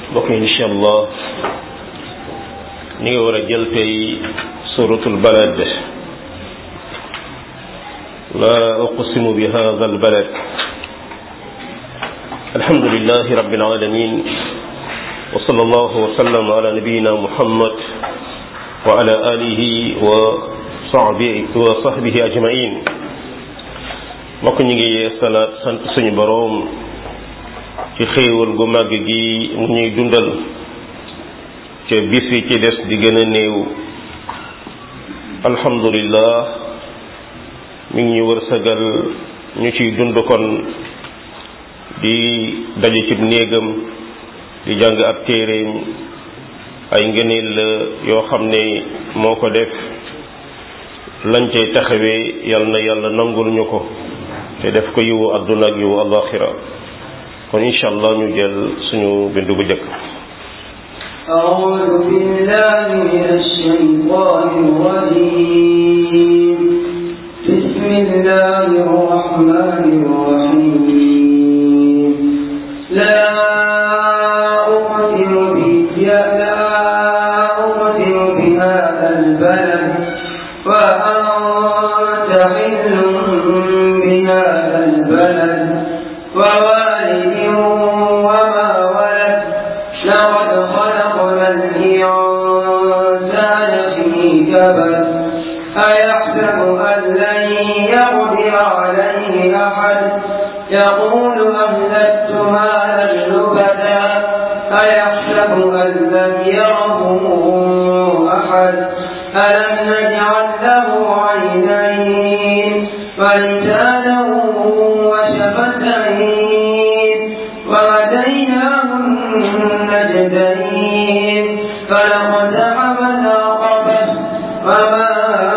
mbokk incha allah ñu ngi war a jël tey suratul balad la uqsimu bi hadha al balad alhamdulillahi rabbil alamin wa sallallahu wa sallam ala nabiyyina muhammad wa ala alihi wa sahbihi wa sahbihi ajmain mbokk ñu ngi salaat sant suñu boroom ci xéewal gu màgg gi mu ñuy dundal ca bis yi ci des di gën a néew alhamdulillah mi ngi ñu wërsëgal ñu ciy dund kon di daje cib néegam di jàng ab téeréem ay ngëneel la yoo xam ne moo ko def lañ cay taxawee yal na yàlla nangul ñu ko te def ko yiwu àdduna ak yiwu alaxira kon incha allah ñu jël suñu bindu bu njëkk أعوذ بالله من الشيطان الرجيم بسم الله الرحمن الرحيم لا أقسم لا أقسم بهذا البلد وأنت حل بهذا البلد ووالد وما ولد لقد خلقنا الإنسان في كبد أيحسب أن لن يقدر عليه أحد يقول أهلكت مالا لبدا أيحسب أن لم يره أحد ألم نجعل له عينين ولسانا وشفتين وهديناه النجدين فلقتحم العقبة وما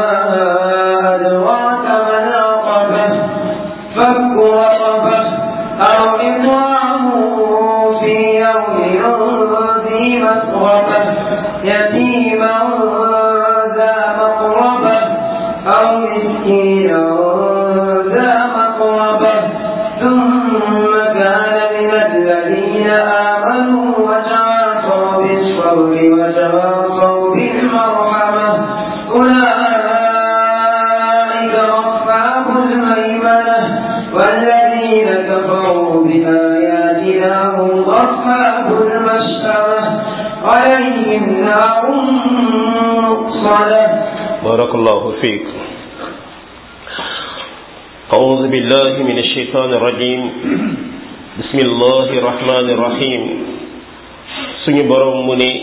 أدراك ما العقبة فك رقبة أو إطعام في يوم ذي مسغبة يتيما ذا مقربة أو مسكينا ذا مقربة ثم كان من الذين آمنوا وتواصوا بالصبر وتواصوا بالمرحمة أولئك أصحاب الميمنة والذين كفروا بآياتنا هم أصحاب المشأمة عليهم نار مؤصدة بارك الله فيك أعوذ بالله من الشيطان الرجيم بسم الله الرحمن الرحيم suñu borom mu ne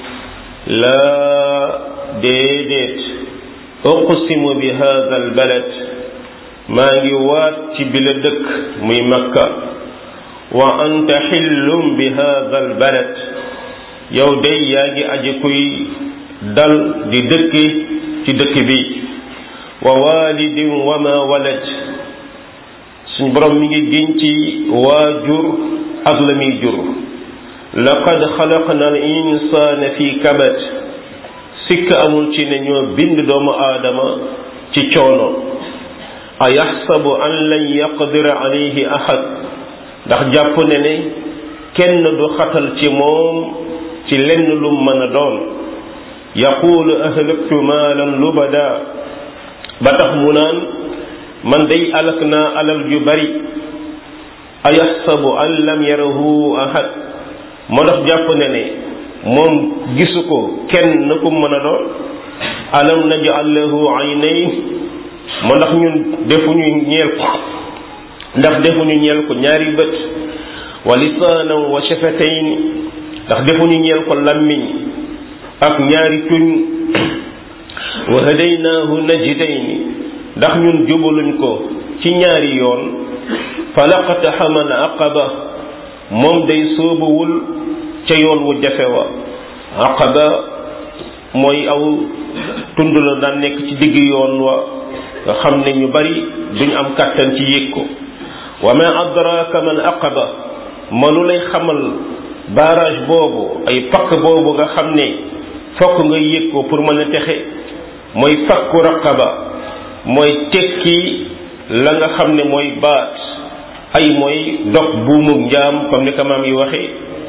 laa déedéet uqsimu bi hadha al balad maa ngi waat ci bi la dëkk muy makka wa anta xillum bi hadha al balad yow day yaa ngi aji kuy dal di dëkki ci dëkk bi wa walidin wa ma walad suñu borom mi ngi giñ ci waajur ak la muy jur laqad xalaqna al insana fi kabad sikk amul ci ne ñoo bind doomu aadama ci coono a yaxsabu an lan yaqdira alayhi ahad ndax jàpp ne ne kenn du xatal ci moom ci lenn lu mën a doon yaqulu ahlaktu maalan lubada ba tax mu naan man day alak naa alal ju bari a yaxsabu an lam yarahu ahad moo tax jàpp ne ne moom gisu ko kenn ku mën a doon alam naj'al lahu aynayn moo ndax ñun defuñu ñeel ko ndax defuñu ñeel ko ñaari bët wa lisaanan wa shafatayn ndax defuñu ñeel ko lammiñ ak ñaari tuñ wa hadaynaahu najdayn ndax ñun jubaluñ ko ci ñaari yoon falaqtaxama al aqaba moom day sóobuwul ca yoon wu jafe wa aqaba mooy aw tund la daan nekk ci digg yoon wa nga xam ne ñu bari duñ am kàttan ci yéeg ko wa ma adraka man aqaba manu lay xamal barrage boobu ay pakk boobu nga xam ne fokk nga yéeg ko pour mën a texe mooy fakku raqaba mooy tekki la nga xam ne mooy baat ay mooy dog buumug njaam comme ni ko maam yi waxe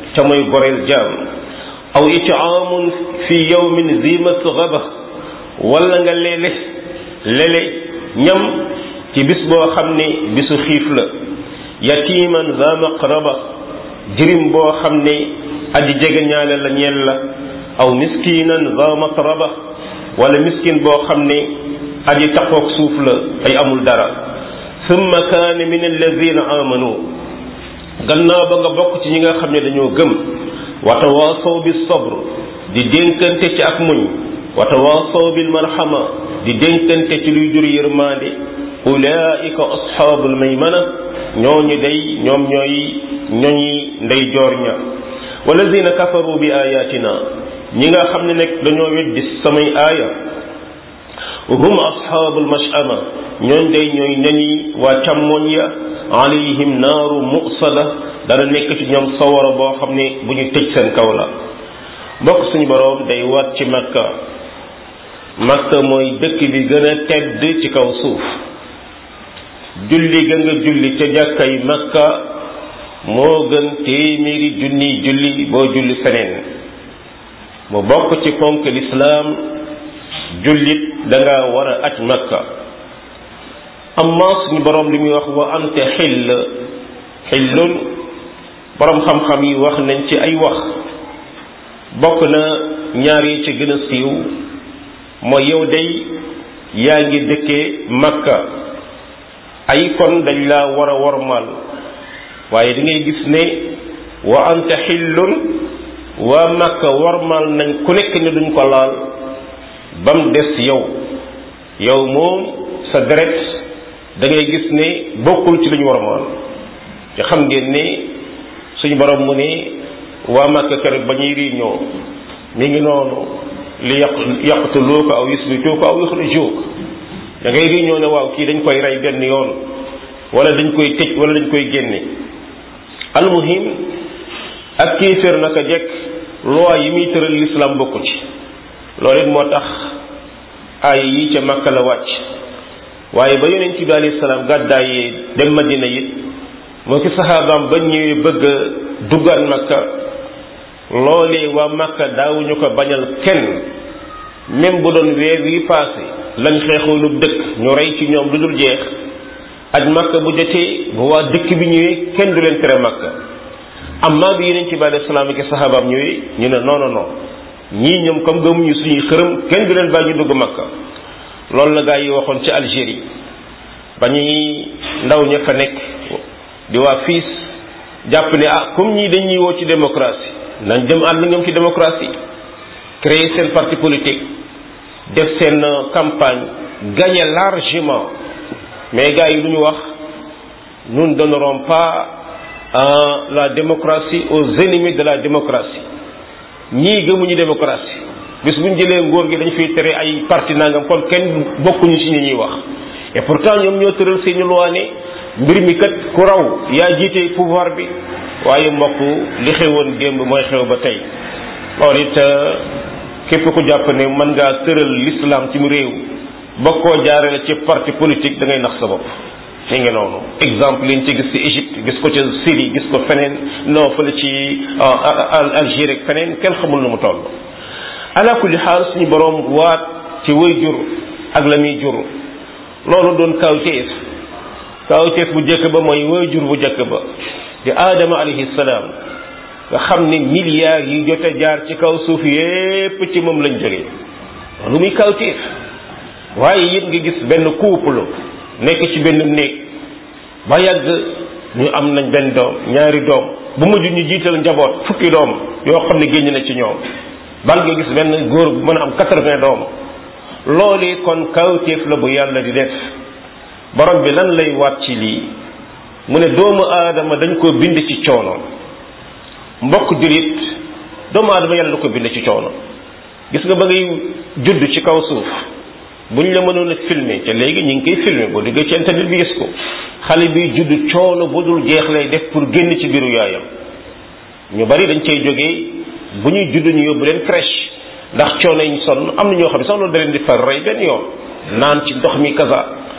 ca mooy goreel jaam aw itaamun fi yawmin zi masghaba wala nga leele lele ñam ci bis boo xam ne bisu xiif la yatiman za maqraba jirim boo xam ne aji jege ñaale la ñeel la aw miskinan za matraba wala miskin boo xam ne aji taxoog suuf la ay amul dara summa kaane min alladina amanu gannaaw ba nga bokk ci ñi nga xam ne dañoo gëm wa tawaasaw bi sabr di dénkante ci ak muñ wa tawaasaw bil marxama di dénkante ci luy jur yërmaande ulaika asxaabul maymana ñooñu day ñoom ñooy ñooñi ndey joor ña walladina kafaru bi ayatina ñi nga xam ne nag dañoo weddi samay aaya hum asxaabul mashama ñooñ day ñooy ñañi waa càmmoñ ya alayhim naaru musada dana nekk ci ñoom sawara boo xam ne bu ñu tëj seen kaw la mbokk suñu boroom day waat ci makka makka mooy dëkk bi gën a tedd ci kaw suuf julli ga nga julli ca jàkkay makka moo gën téeméeri junni julli boo julli feneen mu bokk ci ponk lislaam jullit danga war a aj makka amma suñu boroom li muy wax wa ante xill xillun boroom xam-xam yi wax nañ ci ay wax bokk na ñaar yi ci gën a siiw mooy yow day yaa ngi dëkkee makka ay kon dañ laa war a wormaal waaye da ngay gis ne wa ante xillun waa makka wormaal nañ ku nekk ne duñ ko laal ba mu des yow yow moom sa deret da ngay gis ne bokkul ci lu ñu wormaal te xam ngeen ne suñu borom mu ne waa makka kër ba ñuy réunion mi ngi noonu li yàq yàqtuluuka aw yusbituuka aw yuxrijuuka da ngay réunion ne waaw kii dañ koy rey benn yoon wala dañ koy tëj wala dañ koy génne almuhim ak kéeféer naka jekk loi yi muy tëral l'islam bokku ci loolu it moo tax ay yi ca makka la wàcc waaye ba yonent bi alayhi salaam gàddaayee dem madina it moo ki saxaabaam ba ñëwee bëgg a duggaan makka loolee waa makka daawuñu ko bañal kenn même bu doon weer wi passé lañ xeexoonu dëkk ñu rey ci ñoom lu dul jeex aj makka bu jotee bu waa dëkk bi ñëwee kenn du leen tere makka amma bi yonent bi alayhi salaam ki saxaabaam ñëwee ñu ne non non non ñii ñoom comme gëmuñu suñuy xërëm kenn du leen bàyyi ñu dugg makka loolu la gaa yi waxoon ci Algérie ba ñuy ndaw ña fa nekk di waa fiis jàpp ne ah comme ñii dañuy woo ci démocratie nañ dem ànd ñoom ci démocratie créer seen parti politique def seen campagne gagner largement mais gars yi lu ñu wax nous ne donnerons pas la démocratie aux ennemis de la démocratie ñii gëmuñu démocratie bis bu ñu jëlee nguur gi dañu fiy tere ay parti nangam kon kenn bokkuñu ci ñi ñuy wax et pourtant ñoom ñoo tëral seeni loi ne mbir mi kat ku raw yaa jiite pouvoir bi waaye mbokk li xewoon démb mooy xew ba tey loolu it képp ku jàpp ne mën ngaa tëral l'islam ci mu réew ba koo jaarale ci parti politique da ngay nax sa bopp mi ngi noonu exemple liñ ci gis ci Égypte gis ko ci Syrie gis ko feneen non fële ci Algérie ak feneen kenn xamul nu mu toll ala kulli xaal suñu boroom waat ci way jur ak la muy jur loolu doon kawteef kawteef bu jëkk ba mooy way jur bu jëkk ba di aadama alayhi salaam nga xam ne milliards yi jot a jaar ci kaw suuf yépp ci moom lañ jógee lu muy kawteef waaye it nga gis benn couple nekk ci benn néeg ba yàgg ñu am nañ benn doom ñaari doom bu mujj ñu jiital njaboot fukki doom yoo xam ne génn na ci ñoom bal nga gis benn góor bu mën a am quatre-vingts doom loolee kon kawteef la bu yàlla di def borom bi lan lay waat ci lii mu ne doomu aadama dañ ko bind ci coono mbokk julit doomu aadama yàlla da ko bind ci coono gis nga ba ngay judd ci kaw suuf buñ la mënoon a filmer te léegi ñu ngi koy filmer boo duggee ci internet bi gis ko xale bi judd coono bu dul jeex lay def pour génn ci biiru yaayam ñu bari dañ cay jógee bu ñuy judd ñu yóbbu leen crèche ndax coono yi ñu sonn am na ñoo xam ne sax loolu da leen di far rey benn yoon naan ci ndox mi kasa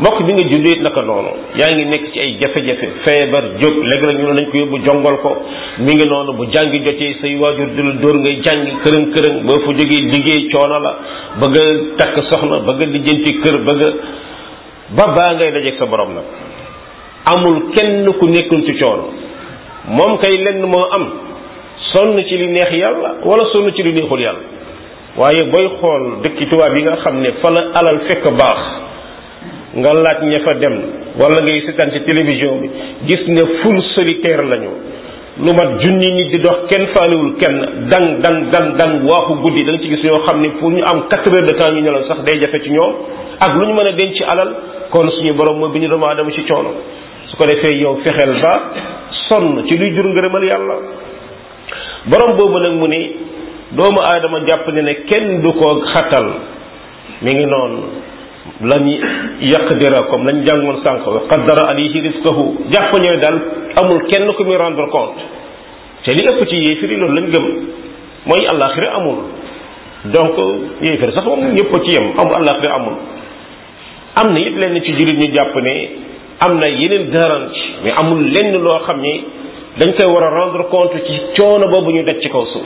mbokk bi nga juddee naka noonu yaa ngi nekk ci ay jafe-jafe feebar jóg léeg-léeg ñu ne nañ ko yóbbu jongal ko mi ngi noonu bu jàngi jotee say waajur di la dóor ngay jàngi kërëng kërëng boo fa jógee liggéey coono la bëgg a takk soxna bëgg a lijjanti kër bëgg a ba baa ngay dajeeg sa borom nag amul kenn ku nekkul ci coono moom kay lenn moo am sonn ci li neex yàlla wala sonn ci li neexul yàlla waaye booy xool dëkki tubaab yi nga xam ne fa la alal fekk baax nga laaj ña fa dem wala ngay seetaan ci télévision bi gis ne foule solitaire lañu lu mat junni nit di dox kenn faaliwul kenn dang dang dang dang waaxu guddi da nga ci gis ñoo xam ne pour ñu am quatre heures de temps ñu nelaw sax day jafe ci ñoom ak lu ñu mën a denc ci alal kon suñu borom mooy bi ñu doomu aadama ci coono su ko defee yow fexeel ba sonn ci luy jur ngërëmal yàlla borom boobu nag mu ni doomu aadama jàpp ne ne kenn du ko xatal mi ngi noonu lañu yaqdira comme lañ jàngoon sànq wa qaddara alayhi rizqahu jàpp ñooy daal amul kenn ku muy rendre compte te li ëpp ci yéefiri loolu lañ gëm mooy àllaaxira amul donc yéefiri sax moom ñëpp ci yem amul àllaaxira amul am na it lenn ci jullit ñu jàpp ne am na yeneen garantie mais amul lenn loo xam ni dañ koy war a rendre compte ci coono boobu ñu daj ci kaw suuf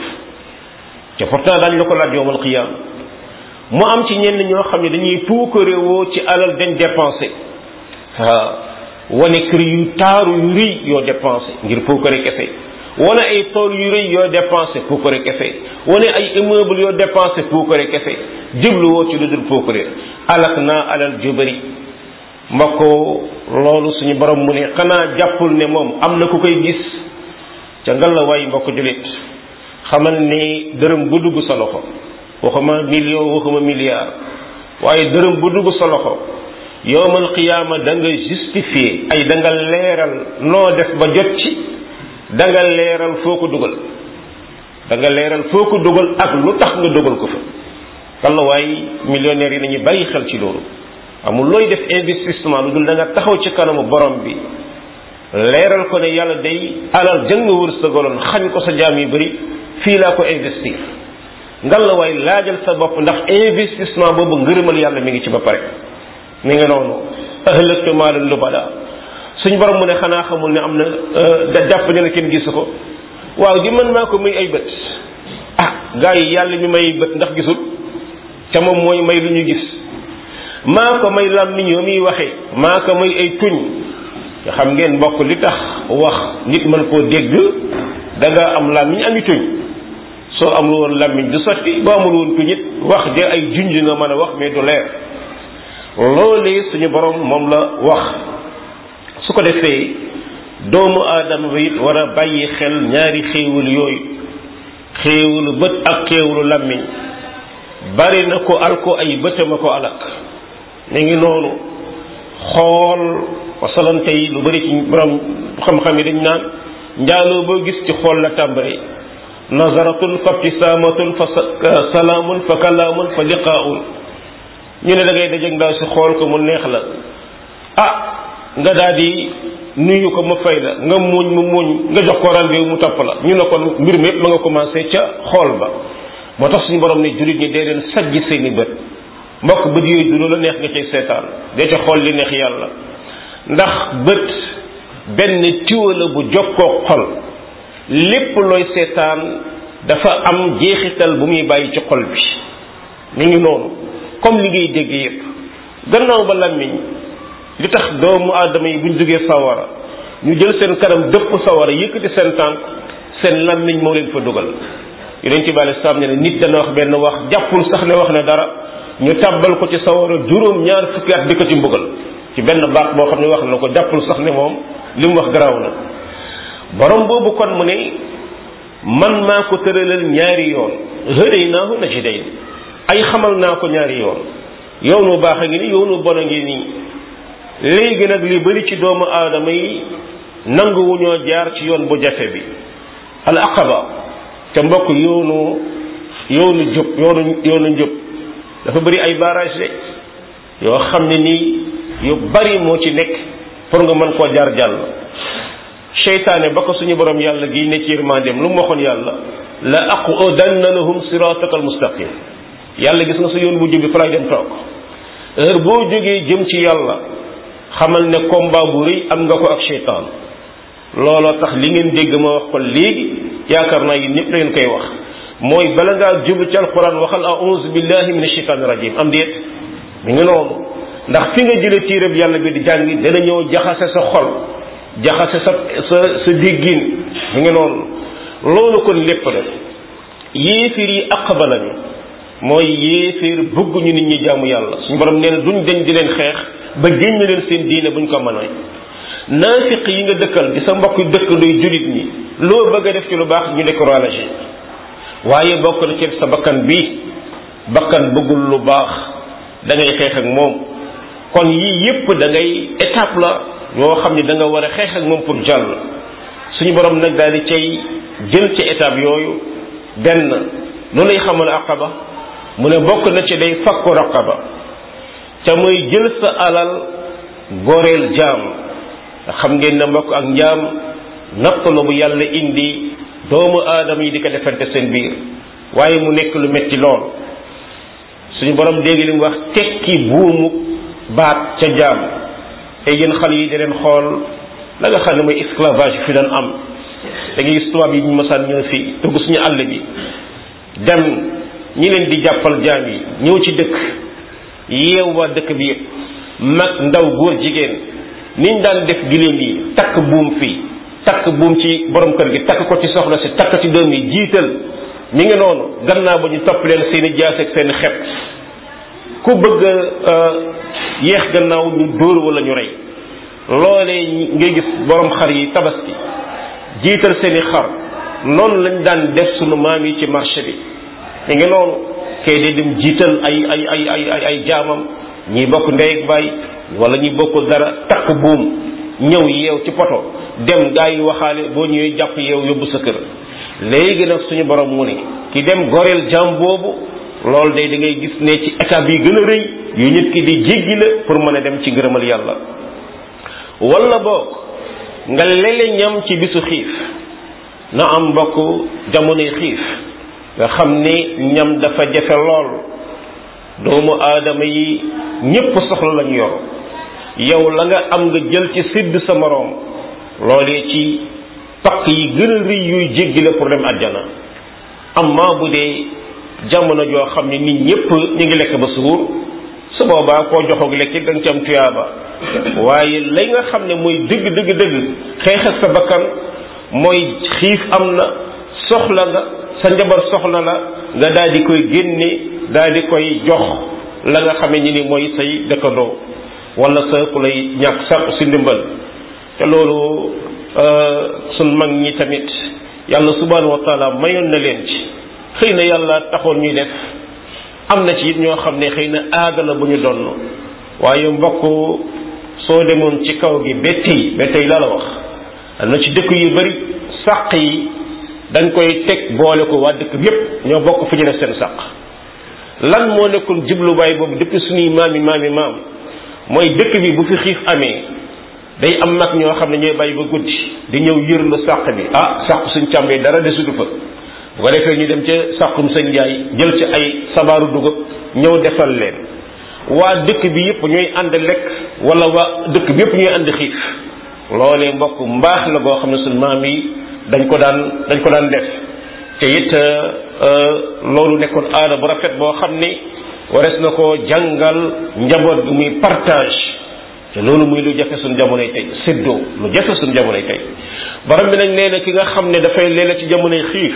te pourtant daañu la ko laaj yowmal qiyaam mu am ci ñenn ñoo xam ne dañuy puukarewoo ci alal dañ dépensé waaw wane kër yu taaru yu rëy yoo dépensé ngir puukare kese wane ay tool yu rëy yoo dépensé puukare kese wane ay immeuble yoo dépensé puukare kese jubluwoo ci lu dul puukare alak naa alal ju bëri mbokk loolu suñu borom mu ne xanaa jàppul ne moom am na ku koy gis ca ngalawaay mbokk julit xamal ni dërëm bu dugg sa loxo waxuma million waxuma milliard waaye dërëm bu dugg sa loxo yowmal qiyaama da nga justifier ay da nga leeral noo def ba jot ci da nga leeral foo ko dugal da nga leeral foo ko dugal ak lu tax nga dugal ko fa walla waaye millionnaires yi nañu bàyyi xel ci loolu amul looy def investissement lu dul da nga taxaw ci kanamu borom bi leeral ko ne yàlla day alal jëng nga wërsëgaloon xañ ko sa jaam yu bëri fii laa ko investir ngal la waay laajal sa bopp ndax investissement boobu ngërëmal yàlla mi ngi ci ba pare mi ngi noonu ahlaktu maalan lubada suñ borom mu ne xanaa xamul ne am na da jàpp ne la kenn gisu ko waaw di man maa ko may ay bët ah gars yi yàlla mi may bët ndax gisul te moom mooy may lu ñu gis maa ko may làmmiñ yoo muy waxee maa ko may ay tuñ nga xam ngeen mbokk li tax wax nit mën koo dégg da nga am làmmiñ ami tuñ soo amul woon làmmiñ du sotti boo amul woon tuñ it wax de ay junj nga mën a wax mais du leer loolee suñu borom moom la wax su ko defee doomu aadama bi it war a bàyyi xel ñaari xéewal yooyu xéewalu bët ak xéewalu làmmiñ bari na ko al ko ay bëtama ko alak mi ngi noonu xool wasalante yi lu bari ci borom xam-xam yi dañ naan njaaloo boo gis ci xool la tàmbali nazaratun fa ibtisaamatun fa salaamun fa kalaamun fa liqaaun ñu ne da ngay dajeeg ndaw si xool ko mu neex la ah nga daal di nuyu ko ma fay la nga muñ mu muñ nga jox ko rendez-vous mu topp la ñu ne kon mbir mi yëpp ma nga commencé ca xool ba moo tax suñu borom ne jullit ñi dee leen sajji seeni bët mbokk bët yooyu du la neex nga cay seetaan dee ca xool li neex yàlla ndax bët benn tiwa la bu jokkoo xol lépp looy seetaan dafa am jeexital bu muy bàyyi ci xol bi mi ngi noonu comme li ngay dégg yépp gannaaw ba làmmiñ li tax doomu aadama yi buñ jógee sawara ñu jël seen kanam dëpp sawara yëkkati seen tànk seen làmmiñ moo leen fa dugal yonent bi alei salaam ne nit dana wax benn wax jàppul sax ne wax na dara ñu tàbbal ko ci sawara juróom ñaar fukki at di ko ci mbugal ci benn baat boo xam ne wax na ko jàppul sax ne moom li mu wax garaaw na borom boobu kon mu ne man maa ko tëralal ñaari yoon hëday naa ko na ci day ay xamal naa ko ñaari yoon yoonu baax a ngi nii yoonu bon a ngi nii léegi nag li bari ci doomu aadama yi nanguwu ñoo jaar ci yoon bu jafe bi al aqaba te mbokk yoonu yoonu jub yoonu yoonu njub dafa bari ay barrage de yoo xam ne nii yu bari moo ci nekk pour nga mën koo jaar jàll seytaane ba ko suñu borom yàlla gi ne ci yërmandeem lu mu waxoon yàlla la aqudanna lahum sirataka almustaqim yàlla gis nga sa yoon bu jub bi fa lay dem toog heure boo jógee jëm ci yàlla xamal ne combat bu rëy am nga ko ak seytaan looloo tax li ngeen dégg ma wax ko léegi yaakaar naa yéen ñëpp da ngeen koy wax mooy bala ngaa jublu ci alquran waxal a'uuzu billahi min asheytaani rajim am déet mi ngi noonu ndax fi nga jële téereb yàlla bi di jàngi dana ñëw jaxase sa xol jaxase sa sa sa déggin mi ngi noonu loolu kon lépp la yéefir yi aqaba lañu mooy yéefir bëgguñu nit ñi jaamu yàlla suñu borom nee na duñ dañ di leen xeex ba génn leen seen diine buñ ko mënoy naafiq yi nga dëkkal di sa mbokk dëkk luy julit ñi loo bëgg a def ci lu baax ñu découragé waaye bokk na ci sa bakkan bi bakkan bëggul lu baax da ngay xeex ak moom kon yii yépp da ngay étape la yoo xam ne da nga war a xeex ak moom pour jàll suñu borom nag daal di cay jël ci étape yooyu benn lu lay xamal aqaba mu ne bokk na ci day fakku raqaba ca muy jël sa alal goreel jaam xam ngeen ne mbokk ak njaam natt la bu yàlla indi doomu aadama yi di ko defante seen biir waaye mu nekk lu metti lool suñu borom dégg li mu wax tekki buumu baat ca jaam te yéen xale yi di leen xool la nga xam ne mooy esclavage fi doon am da ngay gis tubaab yi ñu masaan ñëw fii dugg suñu àll bi dem ñi leen di jàppal jaam yi ñëw ci dëkk yeew waa dëkk bi yëpp mag ndaw góor jigéen niñ daan def giléem yi takk buum fii takk buum ci borom kër gi takk ko ci soxna si takk ci doom yi jiital mi ngi noonu gannaaw ba ñu topp leen seeni jaas ak seeni xep ku bëgg yéex gannaaw ñu dóor wala ñu rey loolee ngay gis borom xar yi tabaski jiital seeni xar noonu lañ daan def sunu maam yi ci marché bi mi ngi noonu kay day dem jiital ay ay ay ay ay ay jaamam ñi bokk ndey ak baay wala ñi bokkul dara takk buum ñëw yeew ci poto dem gaa yi waxaale boo ñëwee jàpp yeew yóbbu sa kër léegi nag suñu borom mu ne ki dem goreel jaam boobu loolu day da ngay gis ne ci étape yi gën a rëy yu nit ki di jéggi la pour mën a dem ci ngërëmal yàlla wala boog nga lele ñam ci bisu xiif na am mbokk jamonoy xiif nga xam ni ñam dafa jafe lool doomu aadama yi ñépp soxla lañu yor yow la nga am nga jël ci sidd sa moroom loolee ci pakk yi gën a rëy yuy jéggi la pour dem àjjana amma bu dee jamono joo xam ne nit ñépp ñu ngi lekk ba suur su boobaa koo joxoog lekk da nga ci am tuyaaba waaye lay nga xam ne mooy dëgg dëgg dëgg xeex ak sa bakkan mooy xiif am na soxla nga sa njabar soxla la nga daal di koy génne daal di koy jox la nga xamee ni ni mooy say dëkkandoo wala sa ku lay ñàkk sàq si ndimbal te loolu sun mag ñi tamit yàlla subhanahu wa taala mayoon na leen ci xëy na yàlla taxoon ñuy def am na ci it ñoo xam ne xëy na aada la bu ñu donn waaye mbokk soo demoon ci kaw gi bettey bettey la la wax am na ci dëkk yu bari sàq yi dañ koy teg boole ko waa dëkk bi yépp ñoo bokk fu ñu def seen sàq lan moo nekkoon jubluwaay boobu depuis suñuy maami maami maam mooy dëkk bi bu fi xiif amee day am mag ñoo xam ne ñooy bàyyi ba guddi di ñëw yërlu sàq bi ah sàq suñ càmbee dara desudu fa bu ko defee ñu dem ca sàqum sëñ Njaay jël ci ay sabaaru dugub ñëw defal leen waa dëkk bi yëpp ñooy ànd lekk wala waa dëkk bi yëpp ñooy ànd xiif loolee mbokk mbaax la goo xam ne suñ maam yi dañ ko daan dañ ko daan def te it loolu nekkoon aada bu rafet boo xam ni wares na ko jàngal njaboot bi muy partage te loolu muy lu jafe suñ jamonoy tey séddoo lu jafe suñ jamonoy tey borom bi nag nee na ki nga xam ne dafay leela ci jamonoy xiif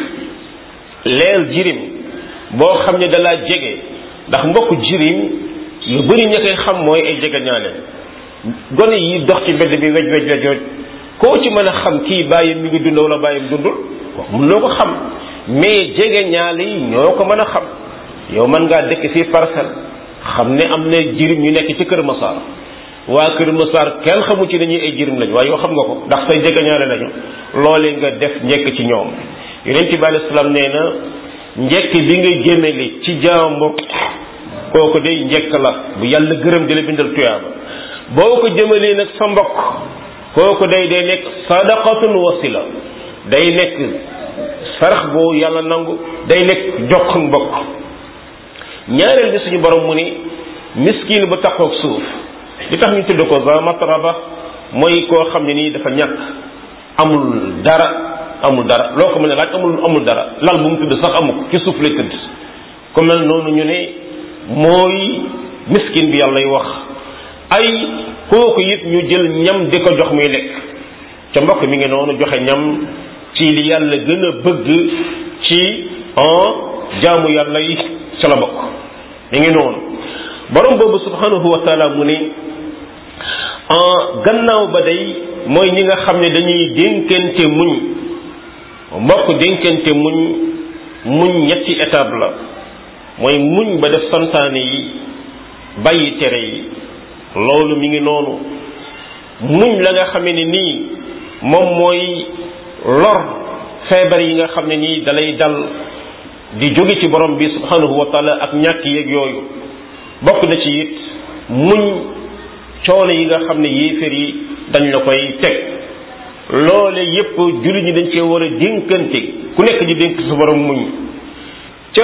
leel jirim boo xam ne dalaa jege ndax mbokk jirim lu bëri ña koy xam mooy ay jege ñaale gone yi dox ci mbedd bi wej wej wejoj koo ci mën a xam kii bàyyam mi ngi dund wala bàyyam dundul wax mun loo ko xam mais jege ñaale yi ñoo ko mën a xam yow mën ngaa dëkk fii parcelle xam ne am na jirim ñu nekk ci kër Masaar waa kër Masaar kenn xamu ci dañuy ay jirim lañu waaye yow xam nga ko ndax say jege ñaale lañu loolee nga def njekk ci ñoom yonent bi alayhi salaam nee na njekk bi nga jëmale ci jàmbur kooku day njekk la bu yàlla gërëm di la bindal tuyaaba boo ko jëmalee nag sa mbokk kooku day day nekk sadaqatun wasila day nekk sarax boo yàlla nangu day nekk jokk mbokk ñaareel bi suñu borom mu ni miskin bu taxoog suuf li tax ñu tudd ko za matraba mooy koo xam ne nii dafa ñàkk amul dara amul dara loo ko mën a laaj amul amul dara lal bu mu tudd sax amu ko ci suuf lay tëdd ku mel noonu ñu ne mooy miskin bi yàllay wax ay kooku it ñu jël ñam di ko jox muy lekk ca mbokk mi ngi noonu joxe ñam ci li yàlla gën a bëgg ci en jaamu yàlla yi ca la bokk mi ngi noonu borom boobu subhanahu wa taala mu ne en gannaaw ba day mooy ñi nga xam ne dañuy dénkante muñ mbokk dénkante muñ muñ ñetti étape la mooy muñ ba def santaane yi bàyyi tere yi loolu mi ngi noonu muñ la nga xam ne nii moom mooy lor feebar yi nga xam ne nii dalay dal di jóge ci borom bi subhanahu wa taala ak ñàkk yeeg yooyu bokk na ci it muñ coono yi nga xam ne yéeféer yi dañ la koy teg loole yépp jullit ñi dañ cee war a dénkante ku nekk di dénk sa borom muñ ca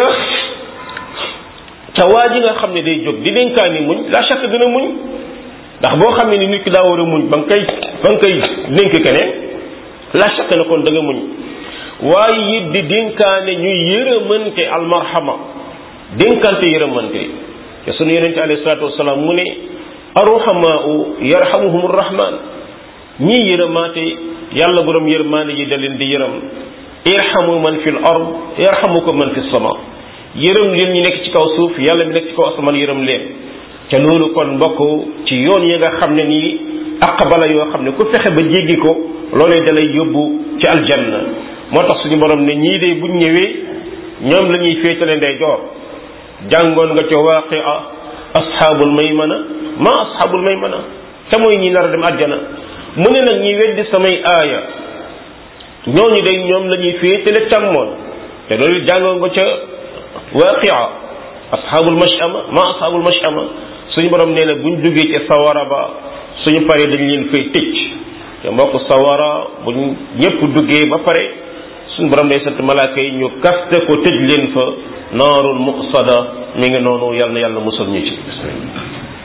ca waa ji nga xam ne day jóg di dénkaani muñ la chaque dina muñ ndax boo xam ne ni nit ki daa war a muñ ba nga koy ba nga koy dénk keneen la chaque na kon da nga muñ waaye it di dénkaane ñuy yërëmante almarhama dénkante yërëmante te sunu yonente alayhi salaatu wasalaam mu ne arruhamaau yarhamuhum rahman ñii yërëmaate yàlla borom yërmaane yi da leen di yërëm irhamu man fi l ard yarhamukum man fi sama yërëm leen ñi nekk ci kaw suuf yàlla mi nekk ci kaw asamaan yërëm leen te loolu kon mbokk ci yoon yi nga xam ne nii aqbala yoo xam ne ku fexe ba jéggi ko loolee dalay yóbbu ci aljanna moo tax suñu borom ne ñii de buñ ñëwee ñoom la ñuy féetale ndey joor jàngoon nga ca waaqia asxaabul maymana ma asxaabul maymana te mooy ñi nar a dem àjjana mu ne nag ñi weddi samay aaya ñooñu day ñoom la ñuy féetale càmmoon te loolu jàngoon nga ca waaqia asxaabul mashama ma asxaabul mashama suñu borom nee na buñ duggee ci sawara ba suñu paree dañ leen fay tëj te mbokk sawara buñ ñëpp duggee ba pare suñu borom day sant malaaka yi ñu kaste ko tëj leen fa naarul muqsada mi ngi noonu yàlla na yàlla musal ñu ci